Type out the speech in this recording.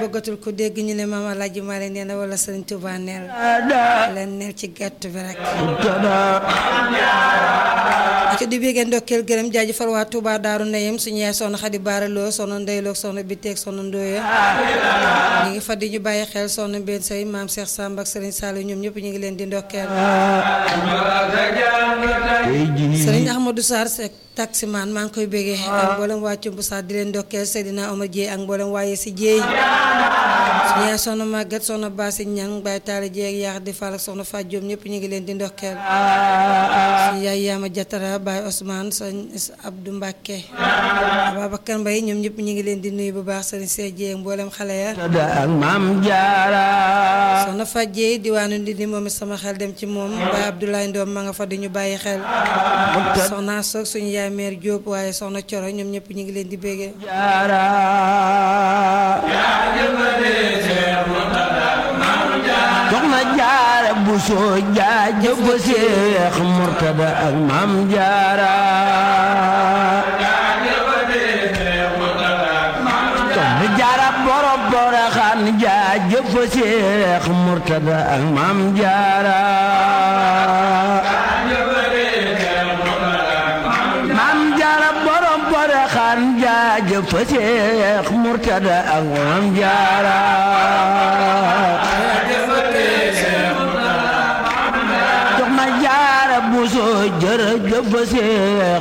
toggatul ko dégg ñu ne maam Alaaji Maalik nee na wala Sëriñ Tuubaa neel leen neel ci gàtt bi rek ci di béggee ndokkeel gërëm jaajëfal waa Touba Daaru Nayem suñu yaay soxna Xadi Baaraloo soxna Ndeyloog soxna Biteeg soxna Ndoye ñu ngi fa di ñu bàyyi xel soxna Mbène Sey maam Cheikh Samb ak Serigne Saliou ñoom ñëpp ñu ngi leen di ndokkeel Serigne Ahmadou Sarr Seck taximan maa ngi koy béggee ak mboolem waa Cumbu Sarr di leen ndokkeel Seydina Omar Dieye ak mboolem waaye si Dieye suñu yaay soxna Maguette soxna Bassi Ñang Baye Talla Dieye ak yaax di Fall ak soxna Fatou Diop ñëpp ñu ngi leen di ndokkeel suñu yaay Yaama Jatara Baye Ousmane sëñ Abdou Mbacke Babacar Mbaye ñoom ñëpp ñu ngi leen di nuyu bu baax sëriñ Cheikh Dieye mboolem xale ya ak maam jaara soxna Fatou Dieye diwaanu Ndindi moom it sama xel dem ci moom Baye Abdoulaye Ndoom ma nga fa di ñu bàyyi xel soxna Soog suñu yaay mère Diop waaye soxna Coro ñoom ñëpp ñu ngi leen di béggee jaara soxna jaara bu soo jaajëf Seex Murtada ak maam jaara soxna jaara borom boroxaan jaajëf Seex Murtada ak maam jaara maam jaara borom boroxaan jaajëf Seex Murtada ak maam jaara soxna jaara bu soo jërëjëf Seex